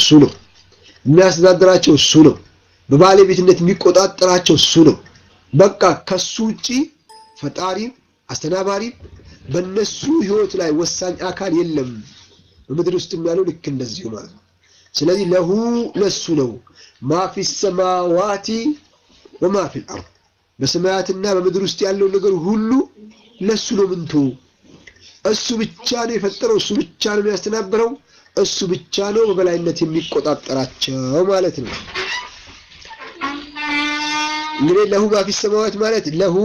እሱ ነው። የሚያስተዳድራቸው እሱ ነው። በባለቤትነት የሚቆጣጠራቸው እሱ ነው። በቃ ከሱ ውጪ ፈጣሪም አስተናባሪም በእነሱ ህይወት ላይ ወሳኝ አካል የለም። በምድር ውስጥ ያለው ልክ እንደዚሁ ማለት ነው። ስለዚህ ለሁ ለሱ ነው ማ ፊ ሰማዋቲ ወማ ፊ ልአርድ በሰማያትና በምድር ውስጥ ያለው ነገር ሁሉ ለሱ ነው። ምንቱ እሱ ብቻ ነው የፈጠረው፣ እሱ ብቻ ነው የሚያስተናብረው፣ እሱ ብቻ ነው በበላይነት የሚቆጣጠራቸው ማለት ነው። እንግዲህ ለሁ ማ ፊ ሰማዋት ማለት ለሁ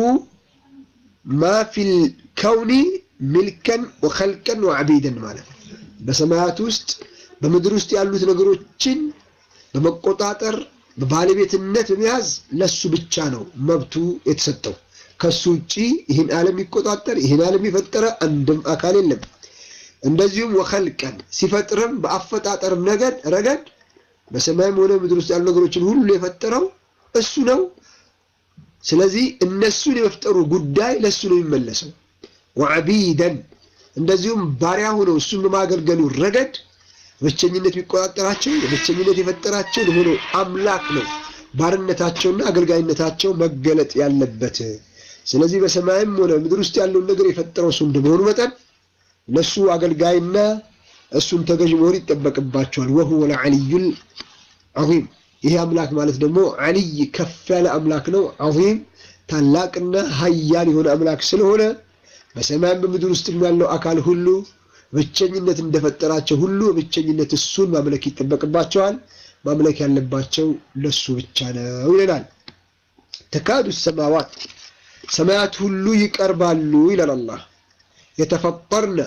ማ ፊል ከውኒ ሚልከን ወኸልቀን ወዐቢደን ማለት ነው። በሰማያት ውስጥ በምድር ውስጥ ያሉት ነገሮችን በመቆጣጠር በባለቤትነት በመያዝ ለሱ ብቻ ነው መብቱ የተሰጠው። ከሱ ውጪ ይህን ዓለም የሚቆጣጠር ይህን ዓለም የፈጠረ አንድም አካል የለም። እንደዚሁም ወኸልቀን ሲፈጥርም በአፈጣጠርም ነገድ ረገድ በሰማይም ሆነ ምድር ውስጥ ያሉ ነገሮችን ሁሉ የፈጠረው እሱ ነው። ስለዚህ እነሱን የመፍጠሩ ጉዳይ ለእሱ ነው የሚመለሰው። ወዐቢደን እንደዚሁም ባሪያ ሆነው እሱን በማገልገሉ ረገድ በብቸኝነት የሚቆጣጠራቸው የብቸኝነት የፈጠራቸው ለሆነው አምላክ ነው ባርነታቸውና አገልጋይነታቸው መገለጥ ያለበት። ስለዚህ በሰማይም ሆነ ምድር ውስጥ ያለውን ነገር የፈጠረው እሱ እንደመሆኑ መጠን ለእሱ አገልጋይና እሱን ተገዥ መሆን ይጠበቅባቸዋል። ወሁወ ልዐሊዩል ዐዚም ይሄ አምላክ ማለት ደግሞ ዐሊይ ከፍ ያለ አምላክ ነው። ዐዚም ታላቅና ሀያል የሆነ አምላክ ስለሆነ በሰማይም በምድር ውስጥ ያለው አካል ሁሉ ብቸኝነት እንደፈጠራቸው ሁሉ ብቸኝነት እሱን ማምለክ ይጠበቅባቸዋል። ማምለክ ያለባቸው ለሱ ብቻ ነው ይለናል። ተካዱ ሰማዋት ሰማያት ሁሉ ይቀርባሉ ይላል አላህ። የተፈጠርነ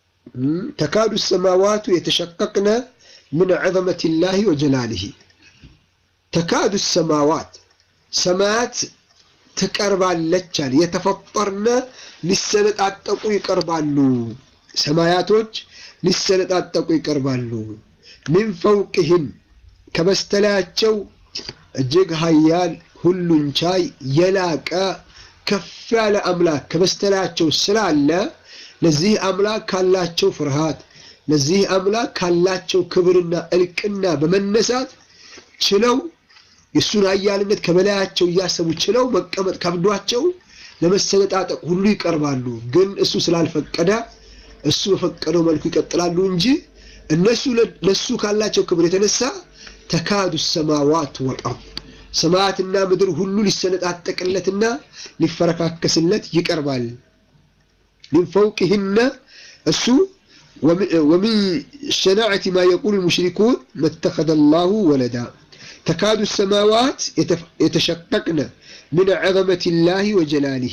ተካዱ ሰማዋቱ የተሸቀቅነ ምን ዐዘመት ላህ ወጀላሊህ ተካዱ ሰማዋት ሰማያት ትቀርባለች አለ። የተፈጠርነ ሊሰነጣጠቁ ይቀርባሉ። ሰማያቶች ሊሰነጣጠቁ ይቀርባሉ። ሚን ፈውቅህም ከበስተላያቸው እጅግ ሀያል ሁሉን ቻይ የላቀ ከፍ ያለ አምላክ ከበስተላያቸው ስላለ ለዚህ አምላክ ካላቸው ፍርሃት ለዚህ አምላክ ካላቸው ክብርና እልቅና በመነሳት ችለው የእሱን ሀያልነት ከበላያቸው እያሰቡ ችለው መቀመጥ ከብዷቸው ለመሰነጣጠቅ ሁሉ ይቀርባሉ። ግን እሱ ስላልፈቀደ እሱ በፈቀደው መልኩ ይቀጥላሉ እንጂ እነሱ ለሱ ካላቸው ክብር የተነሳ ተካዱ ሰማዋት ወልአርድ ሰማያትና ምድር ሁሉ ሊሰነጣጠቅለትና ሊፈረካከስለት ይቀርባል። ሚን ፈውቅህነ እሱ ወሚን ሸናዕቲ ማ የቁሉ ልሙሽሪኩን መተኸደ ላሁ ወለዳ ተካዱ ሰማዋት የተሸቀቅነ ምን ዐዘመት ላህ ወጀላሊህ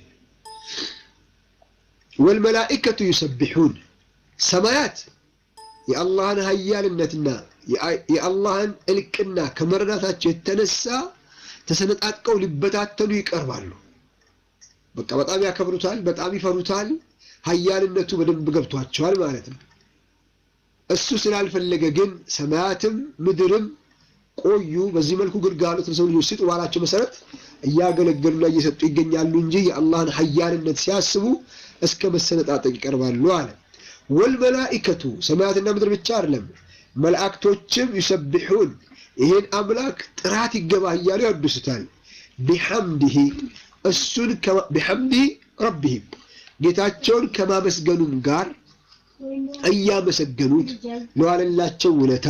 ወልመላኢከቱ ዩሰቢሑን ሰማያት የአላህን ሀያልነትና የአላህን እልቅና ከመረዳታቸው የተነሳ ተሰነጣጥቀው ሊበታተኑ ይቀርባሉ። በቃ በጣም ያከብሩታል፣ በጣም ይፈሩታል። ሀያልነቱ በደንብ ገብቷቸዋል ማለት ነው። እሱ ስላልፈለገ ግን ሰማያትም ምድርም ቆዩ። በዚህ መልኩ ግልጋሎት ለሰው ልጆች ስጡ ባላቸው መሰረት እያገለገሉና እየሰጡ ይገኛሉ እንጂ የአላህን ሀያልነት ሲያስቡ እስከ መሰነጣጠቅ ይቀርባሉ አለ። ወልመላኢከቱ ሰማያትና ምድር ብቻ አይደለም፣ መላእክቶችም ዩሰቢሑን ይሄን አምላክ ጥራት ይገባ እያሉ ያወድሱታል። ቢሐምድህ እሱን ቢሐምድህ ረቢህም ጌታቸውን ከማመስገኑም ጋር እያመሰገኑት ለዋለላቸው ውለታ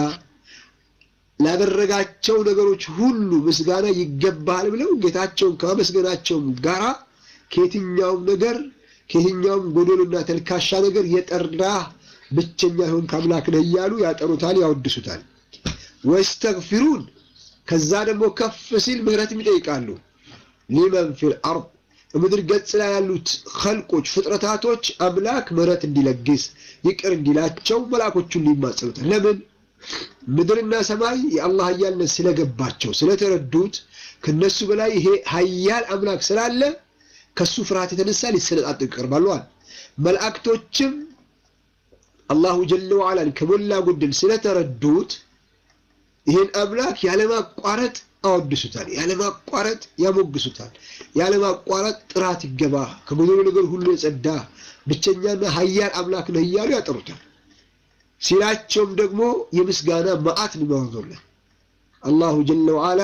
ላደረጋቸው ነገሮች ሁሉ ምስጋና ይገባል ብለው ጌታቸውን ከማመስገናቸውም ጋራ ከየትኛውም ነገር ከየትኛውም ጎዶሎና ተልካሻ ነገር የጠራ ብቸኛ ይሆን ከአምላክ ነህ እያሉ ያጠሩታል፣ ያወድሱታል። ወስተግፊሩን ከዛ ደግሞ ከፍ ሲል ምህረትም ይጠይቃሉ። ሊመን ፊል አርድ በምድር ገጽ ላይ ያሉት ኸልቆች ፍጥረታቶች አምላክ ምህረት እንዲለግስ ይቅር እንዲላቸው መላኮቹን ሊማጸኑታል። ለምን? ምድርና ሰማይ የአላህ ሀያልነት ስለገባቸው ስለተረዱት ከነሱ በላይ ይሄ ሀያል አምላክ ስላለ ከሱ ፍርሃት የተነሳ ሊሰነጣጠቁ ይቀርባሉዋል። መላእክቶችም አላሁ ጀለ ወዓላን ከሞላ ጎደል ስለተረዱት ይህን አምላክ ያለማቋረጥ አወድሱታል፣ ያለማቋረጥ ያሞግሱታል፣ ያለማቋረጥ ጥራት ይገባ ከጎደሎ ነገር ሁሉ የጸዳ ብቸኛና ሀያል አምላክ ነህ እያሉ ያጠሩታል። ሲላቸውም ደግሞ የምስጋና መዓት ነው የሚያወርዱለት። አላሁ ጀለ ወዓላ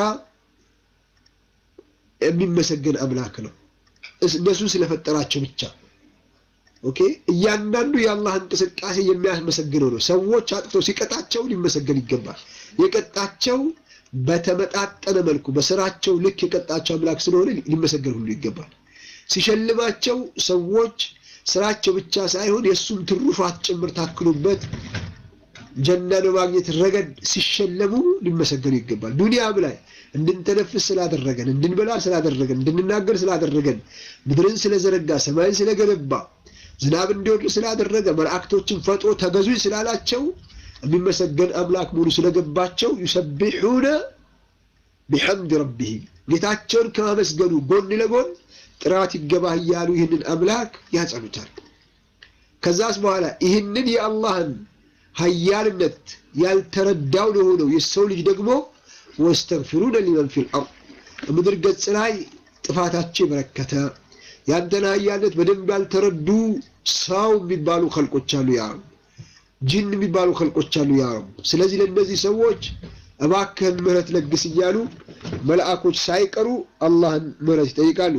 የሚመሰገን አምላክ ነው። እነሱ ስለፈጠራቸው ብቻ ኦኬ። እያንዳንዱ የአላህ እንቅስቃሴ የሚያስመሰግነው ነው። ሰዎች አጥፍተው ሲቀጣቸው ሊመሰገን ይገባል። የቀጣቸው በተመጣጠነ መልኩ በስራቸው ልክ የቀጣቸው አምላክ ስለሆነ ሊመሰገን ሁሉ ይገባል። ሲሸልማቸው ሰዎች ስራቸው ብቻ ሳይሆን የእሱም ትሩፋት ጭምር ታክሉበት ጀና በማግኘት ረገድ ሲሸለሙ ሊመሰገኑ ይገባል። ዱንያም ላይ እንድንተነፍስ ስላደረገን፣ እንድንበላ ስላደረገን፣ እንድንናገር ስላደረገን፣ ምድርን ስለዘረጋ፣ ሰማይን ስለገነባ፣ ዝናብ እንዲወርድ ስላደረገ፣ መላእክቶችን ፈጥሮ ተገዙኝ ስላላቸው የሚመሰገን አምላክ ሙሉ ስለገባቸው ዩሰቢሑነ ቢሐምድ ረቢሂም ጌታቸውን ከማመስገኑ ጎን ለጎን ጥራት ይገባህ እያሉ ይህንን አምላክ ያጸኑታል። ከዛስ በኋላ ይህንን የአላህን ሀያልነት ያልተረዳው ለሆነው የሰው ልጅ ደግሞ ወስተግፊሩነ ሊመን ፊል አርድ ምድር ገጽ ላይ ጥፋታቸው የበረከተ ያንተን ሀያልነት በደንብ ያልተረዱ ሰው የሚባሉ ከልቆች አሉ ያ ጂን የሚባሉ ከልቆች አሉ ያ ስለዚህ ለእነዚህ ሰዎች እባክህን ምህረት ለግስ እያሉ መልአኮች ሳይቀሩ አላህን ምህረት ይጠይቃሉ።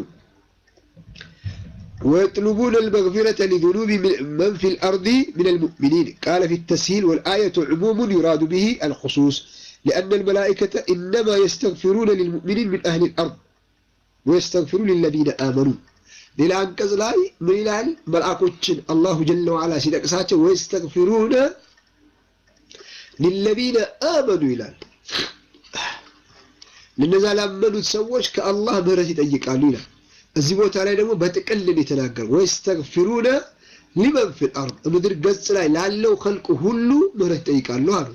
ويطلبون المغفرة لذنوب من في الأرض من المؤمنين قال في التسهيل والآية عموم يراد به الخصوص لأن الملائكة إنما يستغفرون للمؤمنين من أهل الأرض ويستغفرون للذين آمنوا ሌላ አንቀጽ ላይ ምን ይላል? መልአኮችን አላሁ ጀለ ወዓላ ሲጠቅሳቸው ወይስተግፊሩነ ሊለዚነ አመኑ ይላል። ለነዛ ላመኑት ሰዎች ከአላህ ምህረት ይጠይቃሉ ይላል። እዚህ ቦታ ላይ ደግሞ በጥቅልን የተናገረው ወይስተግፊሩነ ሊመን ፊል አርድ ምድር ገጽ ላይ ላለው ከልቅ ሁሉ ምህረት ይጠይቃሉ አሉ።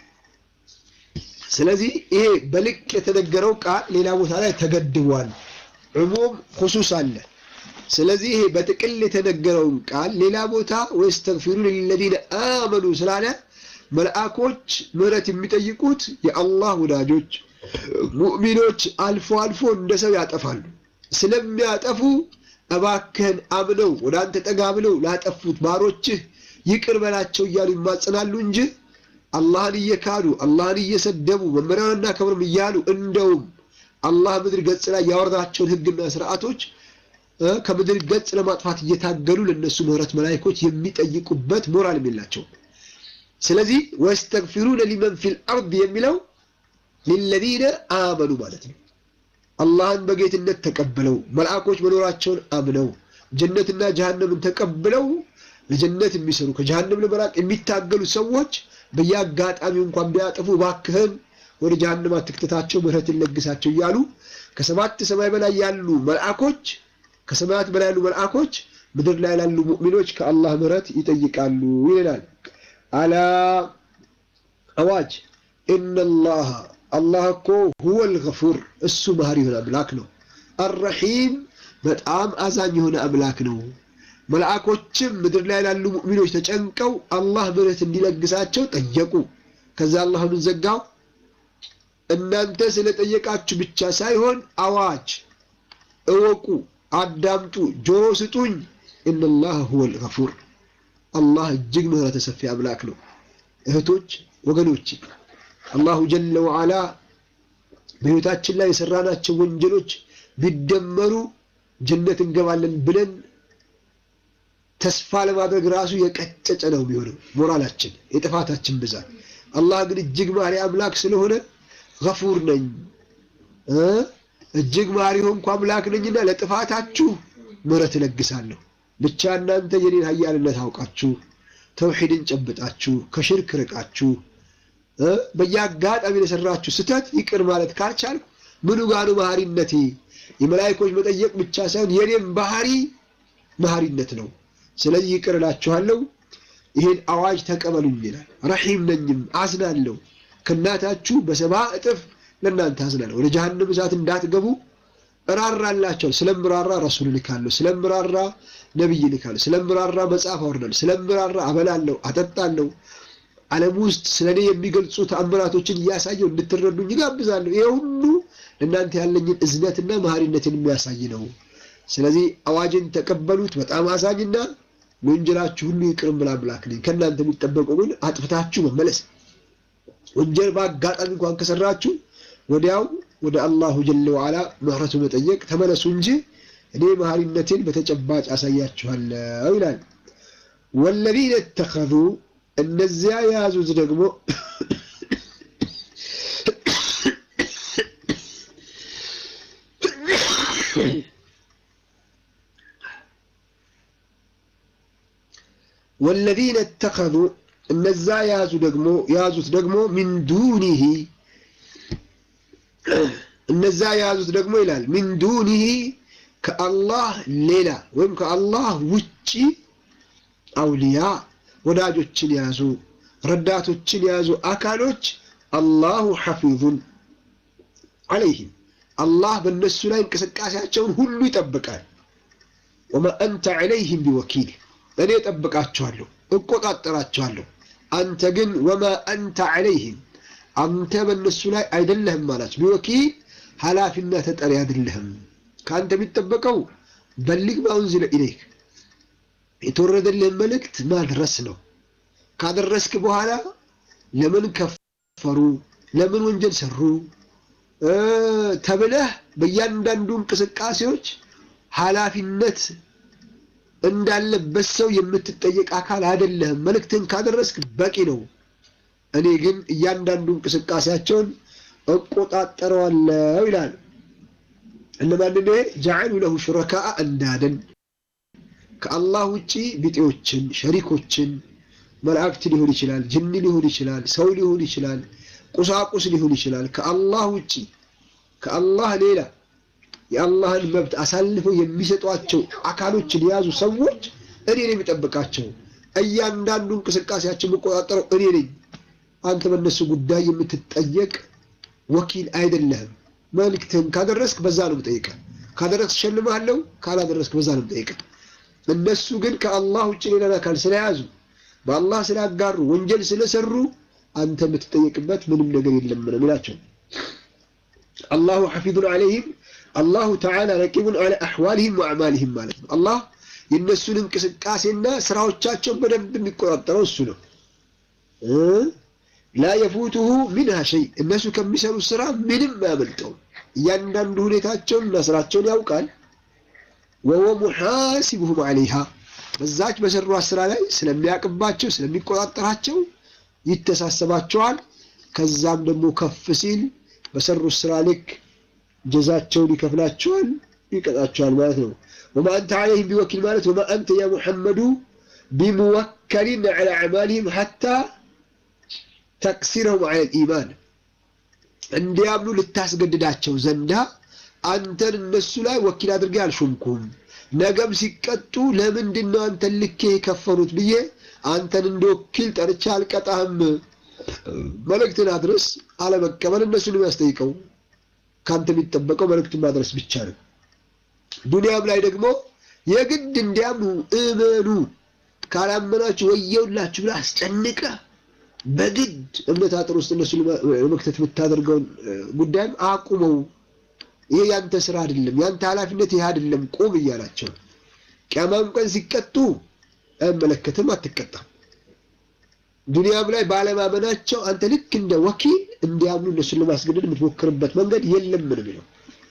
ስለዚህ ይሄ በልቅ የተነገረው ቃል ሌላ ቦታ ላይ ተገድቧል። ዑሙም ኹሱስ አለ። ስለዚህ ይሄ በጥቅል የተነገረውን ቃል ሌላ ቦታ ወይስተግፊሩነ ሊለዚነ አመኑ ስላለ መልአኮች ምህረት የሚጠይቁት የአላህ ወዳጆች ሙእሚኖች አልፎ አልፎ እንደ ሰው ያጠፋሉ። ስለሚያጠፉ እባክህን አምነው ወደ አንተ ጠጋ ብለው ላጠፉት ባሮችህ ይቅር በላቸው እያሉ ይማጸናሉ እንጂ አላህን እየካዱ አላህን እየሰደቡ መመሪያውን እናከብርም እያሉ እንደውም አላህ ምድር ገጽ ላይ ያወረዳቸውን ሕግና ስርዓቶች ከምድር ገጽ ለማጥፋት እየታገሉ ለነሱ ምህረት መላእክቶች የሚጠይቁበት ሞራል የላቸውም። ስለዚህ ወስተግፊሩነ ሊመን ፊል አርድ የሚለው ሊለዚነ አመኑ ማለት ነው። አላህን በጌትነት ተቀብለው መልአኮች መኖራቸውን አምነው ጀነትና ጀሃነምን ተቀብለው ለጀነት የሚሰሩ ከጀሃነም ለመራቅ የሚታገሉ ሰዎች በየአጋጣሚው እንኳን ቢያጠፉ እባክህን ወደ ጀሃነም አትክተታቸው፣ ምህረትን ለግሳቸው እያሉ ከሰባት ሰማይ በላይ ያሉ መልአኮች ከሰማያት በላይ ያሉ መልአኮች ምድር ላይ ላሉ ሙእሚኖች ከአላህ ምህረት ይጠይቃሉ ይላል። አላ አዋጅ ኢነላህ አላህ እኮ ሁወል ገፉር እሱ መሀሪ የሆነ አምላክ ነው። አረሒም በጣም አዛኝ የሆነ አምላክ ነው። መልአኮችም ምድር ላይ ላሉ ሙእሚኖች ተጨንቀው አላህ ምህረት እንዲለግሳቸው ጠየቁ። ከዛ አላህ ምን ዘጋው? እናንተ ስለጠየቃችሁ ብቻ ሳይሆን አዋጅ እወቁ፣ አዳምጡ፣ ጆሮ ስጡኝ። ኢነላህ ሁወል ገፉር አላህ እጅግ ምህረተ ሰፊ አምላክ ነው። እህቶች ወገኖች አላሁ ጀለ ወዓላ በሕይወታችን ላይ የሰራናቸው ወንጀሎች ቢደመሩ ጀነት እንገባለን ብለን ተስፋ ለማድረግ ራሱ የቀጨጨ ነው የሚሆነው ሞራላችን የጥፋታችን ብዛት። አላህ ግን እጅግ ማሪ አምላክ ስለሆነ ገፉር ነኝ እጅግ ማሪ ሆንኩ አምላክ ነኝና ለጥፋታችሁ ምህረት እለግሳለሁ። ብቻ እናንተ የኔን ኃያልነት አውቃችሁ ተውሂድን ጨብጣችሁ ከሽርክ ርቃችሁ በየአጋጣሚ ለሰራችሁ ስተት ይቅር ማለት ካልቻልኩ ምኑ ጋኑ መሐሪነቴ? የመላይኮች መጠየቅ ብቻ ሳይሆን የኔም ባህሪ መሐሪነት ነው። ስለዚህ ይቅር እላችኋለሁ፣ ይሄን አዋጅ ተቀበሉኝ ይላል። ረሒም ነኝም አዝናለሁ፣ ከእናታችሁ በሰባ እጥፍ ለእናንተ አዝናለሁ። ወደ ጀሃነም እሳት እንዳትገቡ እራራላቸዋል። ስለምራራ ረሱል ልካለሁ፣ ስለምራራ ነቢይ ልካለሁ፣ ስለምራራ መጽሐፍ አወርዳለሁ፣ ስለምራራ አበላለሁ፣ አጠጣለሁ ዓለም ውስጥ ስለ እኔ የሚገልጹ ተአምራቶችን እያሳየው እንድትረዱኝ ይጋብዛለሁ። ይሄ ሁሉ ለእናንተ ያለኝን እዝነትና መሐሪነትን የሚያሳይ ነው። ስለዚህ አዋጅን ተቀበሉት። በጣም አዛኝና ወንጀላችሁ ሁሉ ይቅርም ብላ አምላክ ነኝ። ከእናንተ የሚጠበቀው ግን አጥፍታችሁ መመለስ። ወንጀል በአጋጣሚ እንኳን ከሰራችሁ ወዲያው ወደ አላሁ ጀለ ወዓላ ምህረቱ መጠየቅ ተመለሱ እንጂ እኔ መሀሪነቴን በተጨባጭ አሳያችኋለሁ ይላል። ወለዚነ ተኸዙ እነዚያ የያዙት ደግሞ ወለዚነ ተኸዙ እነዛ የያዙ ደግሞ የያዙት ደግሞ ሚን ዱኒሂ እነዛ የያዙት ደግሞ ይላል ሚን ዱኒሂ ከአላህ ሌላ ወይም ከአላህ ውጪ አውሊያ ወዳጆችን የያዙ ረዳቶችን የያዙ አካሎች አላሁ ሐፊዙን አለይህም አላህ በእነሱ ላይ እንቅስቃሴያቸውን ሁሉ ይጠብቃል። ወማ አንተ ዐለይህም ቢወኪል እኔ እጠብቃቸዋለሁ፣ እቆጣጠራቸዋለሁ። አንተ ግን ወማ አንተ ዐለይህም አንተ በእነሱ ላይ አይደለህም አላቸው። ቢወኪል ኃላፊና ተጠሪ አይደለህም። ከአንተ የሚጠበቀው በሊግ ማ ኡንዚለ ኢለይክ የተወረደልህን መልእክት ማድረስ ነው። ካደረስክ በኋላ ለምን ከፈሩ፣ ለምን ወንጀል ሰሩ ተብለህ በእያንዳንዱ እንቅስቃሴዎች ኃላፊነት እንዳለበት ሰው የምትጠየቅ አካል አይደለህም። መልእክትን ካደረስክ በቂ ነው። እኔ ግን እያንዳንዱ እንቅስቃሴያቸውን እቆጣጠረዋለሁ ይላል። እነማን ነው? ጀዐሉ ለሁ ሹረካአ እንዳደን ከአላህ ውጪ ቢጤዎችን፣ ሸሪኮችን መላእክት ሊሆን ይችላል፣ ጅን ሊሆን ይችላል፣ ሰው ሊሆን ይችላል፣ ቁሳቁስ ሊሆን ይችላል። ከአላህ ውጪ ከአላህ ሌላ የአላህን መብት አሳልፈው የሚሰጧቸው አካሎችን የያዙ ሰዎች እኔ ነኝ የሚጠብቃቸው። እያንዳንዱ እንቅስቃሴያቸው የምቆጣጠረው እኔ ነኝ። አንተ በእነሱ ጉዳይ የምትጠየቅ ወኪል አይደለህም። መልእክትህን ካደረስክ በዛ ነው የምጠይቀህ። ካደረስክ እሸልምሃለሁ፣ ካላደረስክ በዛ ነው የምጠይቀህ። እነሱ ግን ከአላህ ውጭ ሌላን አካል ስለያዙ በአላህ ስላጋሩ ወንጀል ስለሰሩ አንተ የምትጠየቅበት ምንም ነገር የለም ነው የሚላቸው። አላሁ ሐፊዙን ዐለይሂም አላሁ ተዓላ ረቂቡን ዐላ አሕዋሊሂም ወአዕማሊሂም ማለት ነው። አላህ የእነሱን እንቅስቃሴና ስራዎቻቸውን በደንብ የሚቆጣጠረው እሱ ነው። ላ የፉቱሁ ሚንሃ ሸይ እነሱ ከሚሰሩት ስራ ምንም አያመልጠውም። እያንዳንዱ ሁኔታቸውን እና ስራቸውን ያውቃል። ወወ ሙሓሲቡሁም ዐለይሃ በዛች በሰሯት ስራ ላይ ስለሚያውቅባቸው ስለሚቆጣጠራቸው ይተሳሰባቸዋል። ከዛም ደግሞ ከፍ ሲል በሰሩት ስራ ልክ ጀዛቸውን ይከፍላቸዋል፣ ይቀጣቸዋል ማለት ነው። ወማ አንተ ዐለይሂም ቢወኪል ማለት ወማ አንተ ያ ሙሐመዱ ቢሙወከሊን ዐላ አዕማሊሂም ሐታ ተቅሲረሁም ዐለል ኢማን እንዲያምኑ ልታስገድዳቸው ዘንዳ አንተን እነሱ ላይ ወኪል አድርጌ አልሾምኩም። ነገም ሲቀጡ ለምንድን ነው አንተን ልኬ የከፈሉት ብዬ አንተን እንደ ወኪል ጠርቼ አልቀጣህም። መልእክትን አድረስ፣ አለመቀበል እነሱን የሚያስጠይቀው ከአንተ የሚጠበቀው መልእክትን ማድረስ ብቻ ነው። ዱንያም ላይ ደግሞ የግድ እንዲያምኑ እመኑ፣ ካላመናችሁ ወየውላችሁ ብለህ አስጨንቀህ በግድ እምነት አጥር ውስጥ እነሱ ለመክተት የምታደርገውን ጉዳይም አቁመው። ይሄ ያንተ ስራ አይደለም፣ ያንተ ኃላፊነት ይሄ አይደለም፣ ቁም እያላቸው ቅያማም ቀን ሲቀጡ አይመለከትም፣ አትቀጣም። ዱንያም ላይ ባለማመናቸው አንተ ልክ እንደ ወኪል እንዲያምኑ እነሱን ለማስገደድ የምትሞክርበት መንገድ የለም ነው የሚለው።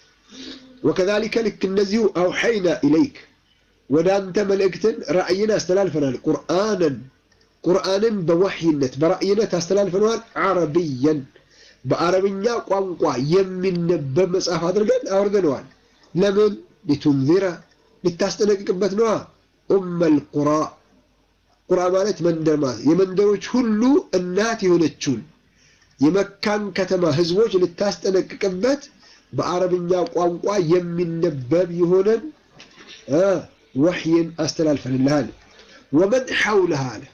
ወከዛሊከ ልክ እነዚሁ አውሐይና ኢለይክ ወደ አንተ መልእክትን ራእይን አስተላልፈናል። ቁርአንን ቁርአንን በወሕይነት በራእይነት አስተላልፈነዋል። ዓረብየን በአረብኛ ቋንቋ የሚነበብ መጽሐፍ አድርገን አውርደነዋል። ለምን ሊቱንዚረ ልታስጠነቅቅበት ነዋ። ኡመል ቁራ ቁራ ማለት መንደር ማለት የመንደሮች ሁሉ እናት የሆነችውን የመካን ከተማ ህዝቦች ልታስጠነቅቅበት በአረብኛ ቋንቋ የሚነበብ የሆነን ወሕይን አስተላልፈንልሃል። ወመን ሐውለሃ አለ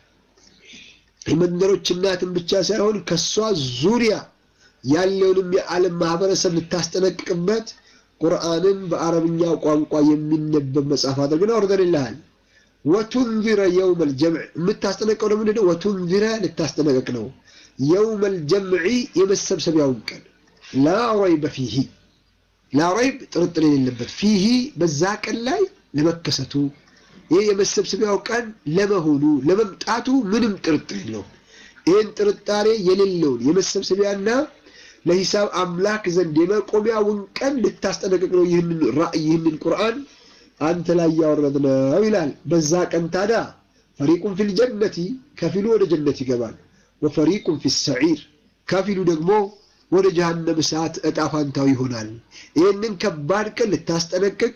የመንደሮች እናትን ብቻ ሳይሆን ከሷ ዙሪያ ያለውንም የዓለም ማህበረሰብ ልታስጠነቅቅበት ቁርአንን በአረብኛ ቋንቋ የሚነበብ መጽሐፍ አድርገን አውርደንልሃል። ወቱንዚረ የውመል ጀምዕ የምታስጠነቀው ደግሞ ምንድነው? ወቱንዚረ ልታስጠነቀቅ ነው። የውመል ጀምዒ የመሰብሰቢያውን ቀን ላ ረይበ ፊሂ ላ ረይብ ጥርጥር የሌለበት ፊሂ በዛ ቀን ላይ ለመከሰቱ ይህ የመሰብሰቢያው ቀን ለመሆኑ ለመምጣቱ ምንም ጥርጥር የለውም። ይህን ጥርጣሬ የሌለውን የመሰብሰቢያና ለሂሳብ አምላክ ዘንድ የመቆሚያውን ቀን ልታስጠነቅቅ ነው ይህንን ራእይ ይህንን ቁርአን አንተ ላይ ያወረድነው ይላል። በዛ ቀን ታዲያ ፈሪቁን ፊል ጀነቲ ከፊሉ ወደ ጀነት ይገባል፣ ወፈሪቁን ፊ ሰዒር ከፊሉ ደግሞ ወደ ጀሃነም እሳት እጣ ፋንታው ይሆናል። ይህንን ከባድ ቀን ልታስጠነቅቅ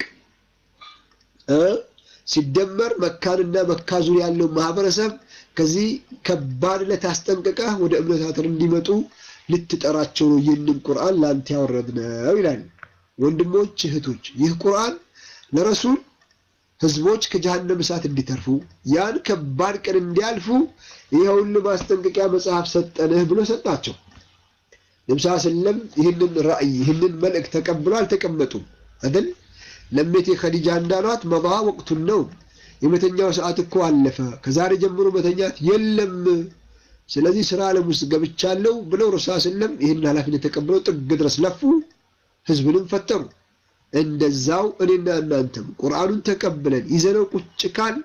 ሲደመር መካንና መካ ዙሪያ ያለው ማህበረሰብ ከዚህ ከባድ ለታስጠንቀቀህ ወደ እምነታትን እንዲመጡ ልትጠራቸው ነው ይህንን ቁርአን ለአንተ ያወረድነው ይላል። ወንድሞች እህቶች፣ ይህ ቁርአን ለረሱል ህዝቦች ከጀሃነም እሳት እንዲተርፉ ያን ከባድ ቀን እንዲያልፉ ይኸውን ማስጠንቀቂያ መጽሐፍ ሰጠንህ ብሎ ሰጣቸው። ነብሳ ስለም ይህንን ራእይ ይህንን መልእክት ተቀብሎ አልተቀመጡም አይደል? ለሜቴ ኸዲጃ እንዳሏት መባ ወቅቱን ነው የመተኛው ሰዓት እኮ አለፈ፣ ከዛሬ ጀምሮ መተኛት የለም፣ ስለዚህ ስራ ዓለም ውስጥ ገብቻለሁ ብለው ረሳ ስለም ይህን ኃላፊነት ተቀብለው ጥግ ድረስ ለፉ፣ ህዝብንም ፈተሩ። እንደዛው እኔና እናንተም ቁርአኑን ተቀብለን ይዘነው ቁጭ ካል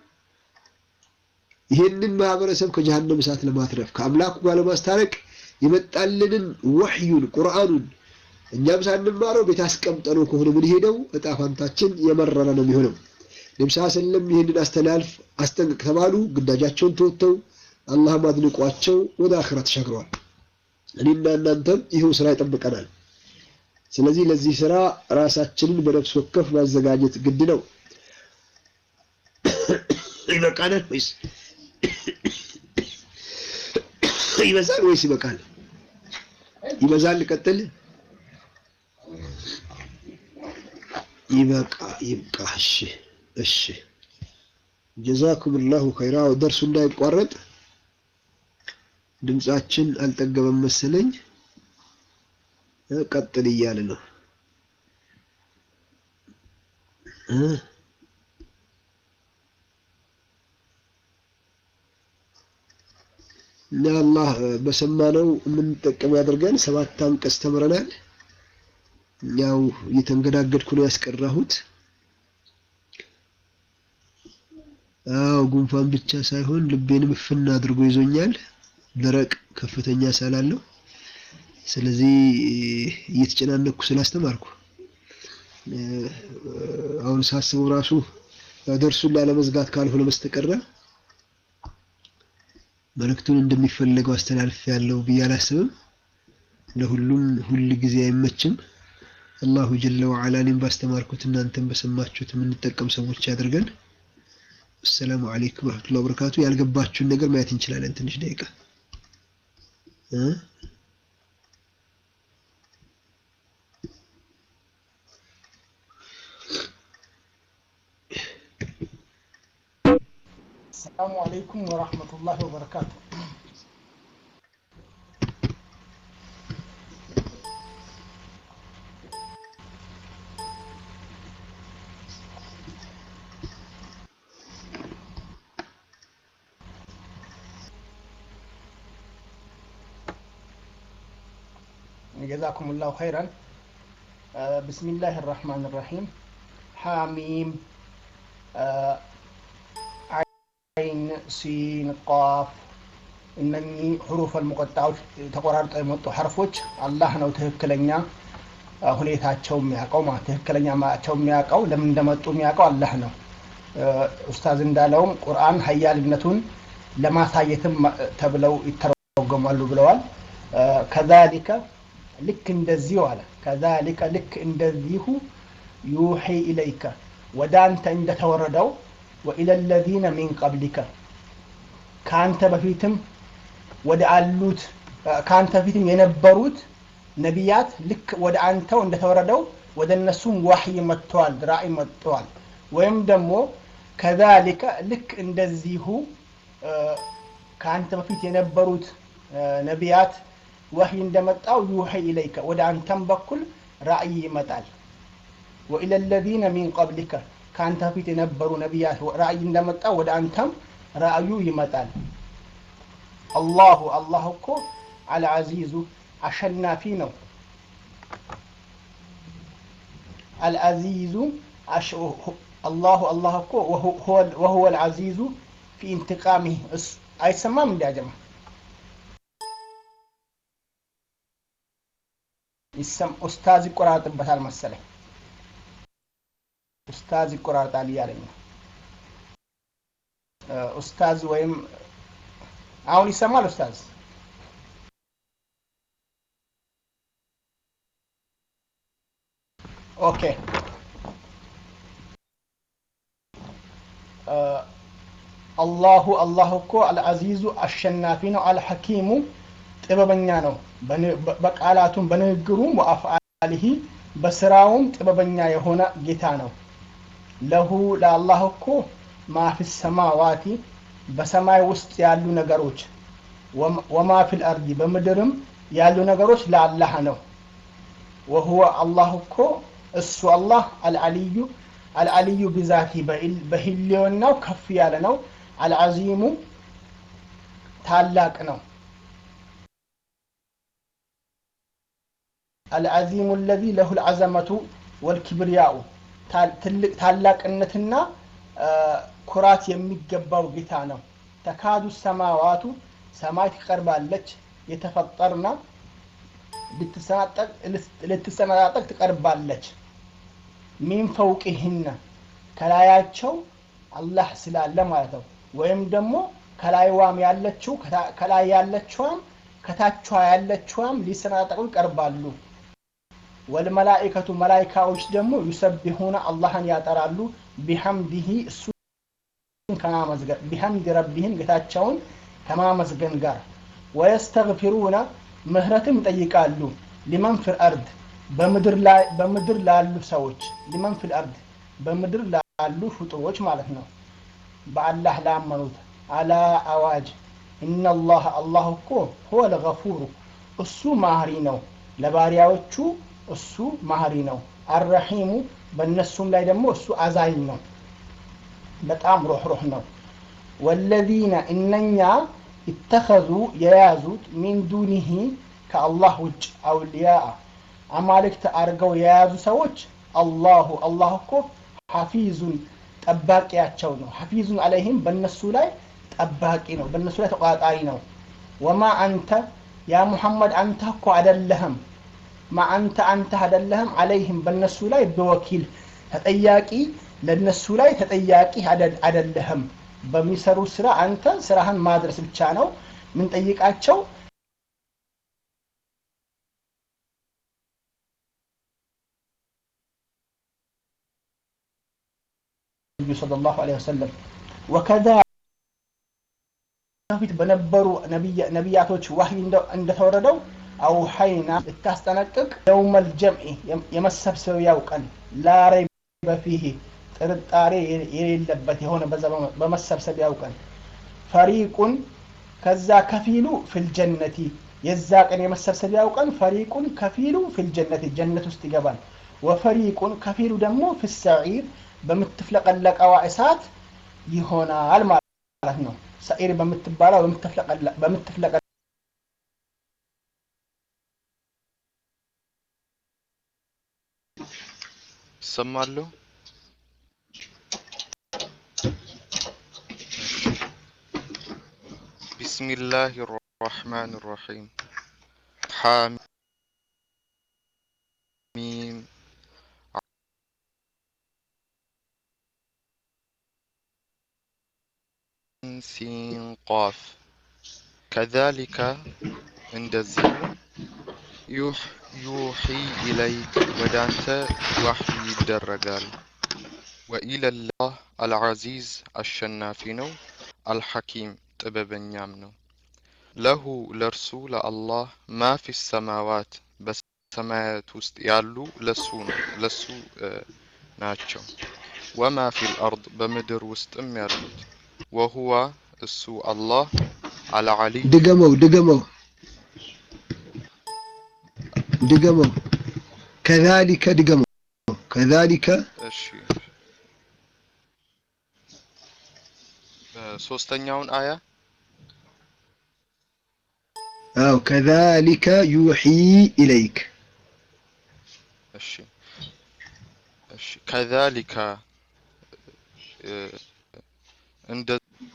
ይህንን ማህበረሰብ ከጀሃነም እሳት ለማትረፍ ከአምላኩ ጋር ለማስታረቅ የመጣልንን ወሕዩን ቁርአኑን እኛም ሳንማረው ቤት አስቀምጠነው ከሆነ ምን ሄደው እጣ ፋንታችን የመረረ ነው የሚሆነው። ነብስ ሰለም ይህንን አስተላልፍ አስጠንቅቅ ተባሉ። ግዳጃቸውን ተወጥተው አላህም አድንቋቸው ወደ አኽራ ተሻግረዋል። እኔና እናንተም ይኸው ስራ ይጠብቀናል። ስለዚህ ለዚህ ስራ ራሳችንን በነፍስ ወከፍ ማዘጋጀት ግድ ነው። ይበቃናል ወይስ ይበዛል ወይስ ይበቃል? ይበዛል። ቀጥል። ይበቃ ይብቃ። እሺ እሺ። ጀዛኩም ላሁ ኸይራ። ደርሱ እንዳይቋረጥ ድምጻችን አልጠገበም መሰለኝ። ቀጥል እያለ ነው። እና አላህ በሰማነው የምንጠቀም ያደርገን። ሰባት አንቀጽ ተምረናል። ያው እየተንገዳገድኩ ነው ያስቀራሁት። አዎ ጉንፋን ብቻ ሳይሆን ልቤንም እፍና አድርጎ ይዞኛል። ደረቅ ከፍተኛ ሳላለሁ። ስለዚህ እየተጨናነቅኩ ስላስተማርኩ አሁን ሳስበው ራሱ ደርሱን ላለመዝጋት ካልሆነ በስተቀረ መልእክቱን እንደሚፈለገው አስተላልፍ ያለው ብዬ አላስብም። ለሁሉም ሁል ጊዜ አይመችም። አላሁ ጀለ ወዐላ እኔም ባስተማርኩት እናንተም በሰማችሁት የምንጠቀም ሰዎች ያድርገን። አሰላሙ አለይኩም ወረህመቱላሂ ወበረካቱ። ያልገባችሁን ነገር ማየት እንችላለን። ትንሽ ደቂቃ السلام عليكم ورحمة الله وبركاته جزاكم الله خيرا آه بسم الله الرحمن الرحيم حاميم آه አይን ሲን ቃፍ እነኚህ ሁሩፍ አልሙቀጣዎች ተቆራርጠው የመጡ ሐርፎች አላህ ነው ትክክለኛ ሁኔታቸው የሚያውቀው ማለት ትክክለኛ ማቸው የሚያውቀው ለምን እንደመጡ የሚያውቀው አላህ ነው። ኡስታዝ እንዳለውም ቁርአን ሀያልነቱን ለማሳየትም ተብለው ይተረጎማሉ ብለዋል። ከዛሊከ ልክ እንደዚሁ አለ ከዛሊከ ልክ እንደዚሁ ዩሒ ኢለይከ ወደ አንተ እንደተወረደው ወኢለ ለዚነ ሚን ቀብሊከ ከአንተ በፊትም ወደ አሉት ከአንተ በፊትም የነበሩት ነቢያት ልክ ወደ አንተው እንደተወረደው ወደ እነሱም ዋህይ መጥተዋል፣ ራእይ መጥተዋል። ወይም ደግሞ ከዛሊከ ልክ እንደዚሁ ከአንተ በፊት የነበሩት ነቢያት ወህይ እንደመጣው ዩሐይ ኢለይከ ወደ አንተም በኩል ራእይ ይመጣል። ወኢለ ለዚነ ሚን ቀብሊከ ከአንተ በፊት የነበሩ ነቢያት ራእይ እንደመጣው ወደ አንተም ራእዩ ይመጣል። አላሁ አላህ እኮ አልዓዚዙ አሸናፊ ነው። አልዓዚዙ አላሁ አላህ እኮ ወሁወ ልዓዚዙ ፊ ኢንትቃሚህ አይሰማም እንዲያጀማ ኡስታዝ ይቆራርጥበታል መሰለኝ ኡስታዝ ይቆራርጣል እያለኝ ነው ኡስታዝ ወይም አሁን ይሰማል ኡስታዝ ኦኬ አላሁ አላህ እኮ አልዓዚዙ አሸናፊ ነው አልሐኪሙ ጥበበኛ ነው በቃላቱም በንግግሩም ወአፍአሊሂ በስራውም ጥበበኛ የሆነ ጌታ ነው ለሁ ለአላህ እኮ ማፊ ሰማዋቲ በሰማይ ውስጥ ያሉ ነገሮች ወማ ፊል አርዲ በምድርም ያሉ ነገሮች ለአላህ ነው ወሁወ አላህ እኮ እሱ አላህ አልዓልዩ አልዓልዩ ብዛቲ በህልውናው ከፍ ያለ ነው አልዓዚሙ ታላቅ ነው አልዓዚሙ አለዚ ለሁ ልዓዘመቱ ወልኪብርያኡ ትልቅ ታላቅነትና ኩራት የሚገባው ጌታ ነው ተካዱ ሰማዋቱ ሰማይ ትቀርባለች የተፈጠርና ልትሰነጣጠቅ ትቀርባለች ሚን ፈውቅህነ ከላያቸው አላህ ስላለ ማለት ነው ወይም ደግሞ ከላይዋም ያለችው ከላይ ያለችዋም ከታቿ ያለችዋም ሊሰነጣጠቁ ይቀርባሉ ወልመላኢከቱ መላይካዎች ደግሞ ዩሰቢሁነ አላህን ያጠራሉ ቢሐምዲሂ እሱን ከማመስገን ቢሐምድ ረቢህም ጌታቸውን ከማመስገን ጋር ወየስተግፊሩነ ምህረትም ይጠይቃሉ ሊመን ፊል አርድ በምድር ላሉ ሰዎች ሊመን ፊል አርድ በምድር ላሉ ፍጡሮች ማለት ነው በአላህ ላመኑት አላ አዋጅ ኢነላህ አላህ እኮ ሁወ ልገፉሩ እሱ ማህሪ ነው ለባሪያዎቹ እሱ ማህሪ ነው አረሒሙ በእነሱም ላይ ደግሞ እሱ አዛኝ ነው በጣም ሩህሩህ ነው ወለዚነ እነኛ ይተኸዙ የያዙት ሚን ዱኒሂ ከአላህ ውጭ አውልያ አማልክት አድርገው የያዙ ሰዎች አላሁ አላህ እኮ ሐፊዙን ጠባቂያቸው ነው ሐፊዙን አለይህም በእነሱ ላይ ጠባቂ ነው በእነሱ ላይ ተቆጣጣሪ ነው ወማ አንተ ያ ሙሐመድ አንተ እኮ አደለህም ማ አንተ አንተ አደለህም አለይህም በእነሱ ላይ በወኪል ተጠያቂ ለእነሱ ላይ ተጠያቂ አደለህም በሚሰሩ ስራ አንተ ስራህን ማድረስ ብቻ ነው ምንጠይቃቸው ነቢዩ صلى الله عليه وسلم وكذا በፊት በነበሩ ነቢያቶች ዋህይ እንደተወረደው አውሐይና ልታስጠነቅቅ የውመል ጀምዒ የመሰብሰቢያው ቀን ላረይ በፊህ ጥርጣሬ የሌለበት የሆነ በመሰብሰቢያው ቀን ፈሪቁን ከዛ ከፊሉ ፊልጀነቲ የዛ ቀን የመሰብሰቢያው ቀን ፈሪቁን ከፊሉ ፊልጀነቲ ጀነት ውስጥ ይገባል ወፈሪቁን ከፊሉ ደግሞ ፊሰዒር በምትፍለቀለቀዋ እሳት ይሆናል ማለት ነው ሰዒር በምትባለው በምትፍለቀ ይሰማለሁ بسم الله الرحمن الرحيم حاميم ሲን ቋፍ ከዛሊከ እንደዚሁ ዩሒ ኢለይክ ወደ አንተ ዋሕይ ይደረጋል ወኢለላህ አልዓዚዝ አሸናፊ ነው አልሐኪም ጥበበኛም ነው ለሁ ለእርሱ ለአላህ ማ ፊ ሰማዋት በሰማያት ውስጥ ያሉ ለሱ ነው ለሱ ናቸው ወማ ፊል አርድ በምድር ውስጥም ያሉት ወሁዋ እሱ አላህ አልዓሊይ ድገመው ድገመው ድገመው ከዛሊከ ድገመው ከዛሊከ እሺ ሶስተኛውን አያ አው ከዛሊከ ዩሒ ኢለይክ እሺ እሺ ከዛሊከ እንደ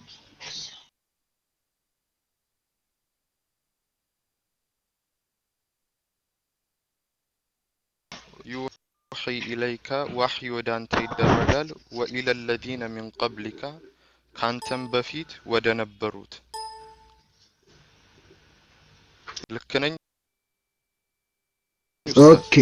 ዩሒ ኢለይከ ዋሕይ ወደ አንተ ይደረጋል ወኢለ ለዚነ ሚን ቀብሊካ ካንተም በፊት ወደ ነበሩት ልክ ነኝ ኦኬ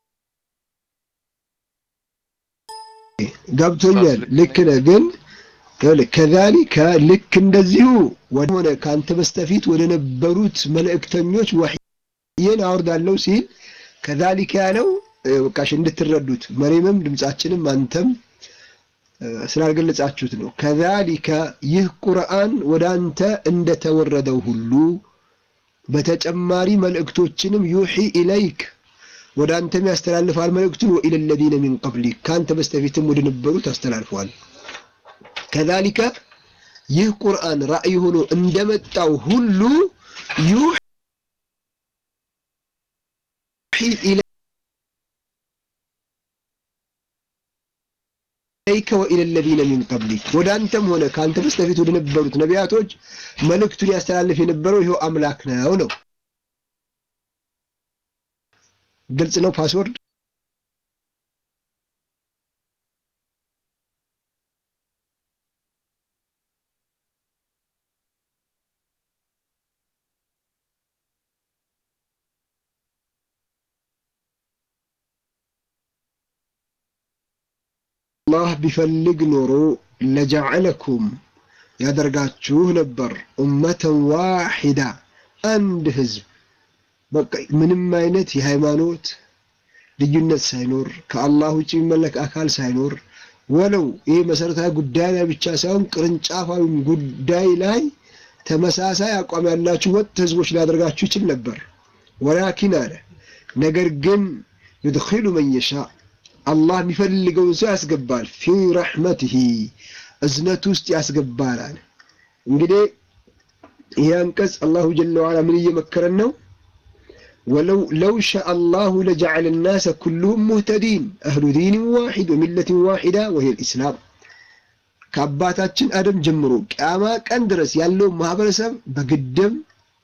ገብቶኛል። ልክ ነህ። ግን ከዛሊከ ልክ እንደዚሁ ወደ ከአንተ በስተፊት ወደ ነበሩት መልእክተኞች ወሕይን አወርዳለሁ ሲል ከዛሊከ ያለው በቃሽ እንድትረዱት መሬምም ድምጻችንም አንተም ስላልገለጻችሁት ነው። ከዛሊከ ይህ ቁርአን ወደ አንተ እንደተወረደው ሁሉ በተጨማሪ መልእክቶችንም ዩሒ ኢለይክ ወደ አንተም ያስተላልፋል መልእክቱን ወኢለ ለዚነ ሚን ቀብሊክ ከአንተ በስተፊትም ወደ ነበሩት አስተላልፈዋል። ከዛሊከ ይህ ቁርአን ራእይ ሆኖ እንደመጣው ሁሉ ዩሒ ኢለይከ ወኢለ ለዚነ ሚን ቀብሊክ ወደ አንተም ሆነ ከአንተ በስተፊት ወደ ነበሩት ነቢያቶች መልእክቱን ያስተላልፍ የነበረው ይኸው አምላክ ነው ነው። ግልጽ ነው። ፓስወርድ አላህ ቢፈልግ ኖሮ ለጀዐለኩም ያደርጋችሁ ነበር ኡመተን ዋሂዳ አንድ ህዝብ በቃ ምንም አይነት የሃይማኖት ልዩነት ሳይኖር ከአላህ ውጭ የሚመለክ አካል ሳይኖር ወለው ይህ መሰረታዊ ጉዳይ ላይ ብቻ ሳይሆን ቅርንጫፋዊ ጉዳይ ላይ ተመሳሳይ አቋም ያላችሁ ወጥ ህዝቦች ሊያደርጋችሁ ይችል ነበር። ወላኪን አለ ነገር ግን ዩድኺሉ መን የሻ አላህ የሚፈልገውን ሰው ያስገባል። ፊ ረሕመትህ እዝነት ውስጥ ያስገባል አለ። እንግዲህ ይህ አንቀጽ አላሁ ጀለ ዋላ ምን እየመከረን ነው? ወለው ለው ሸአ አላሁ ለጀዐለ ናሰ ኩሉሁም ሙህተዲን አህሉ ዲንን ዋሒድ ወሚለትን ዋሒዳ ወሂየ ልኢስላም ከአባታችን አደም ጀምሮ ቅያማ ቀን ድረስ ያለው ማህበረሰብ በግድም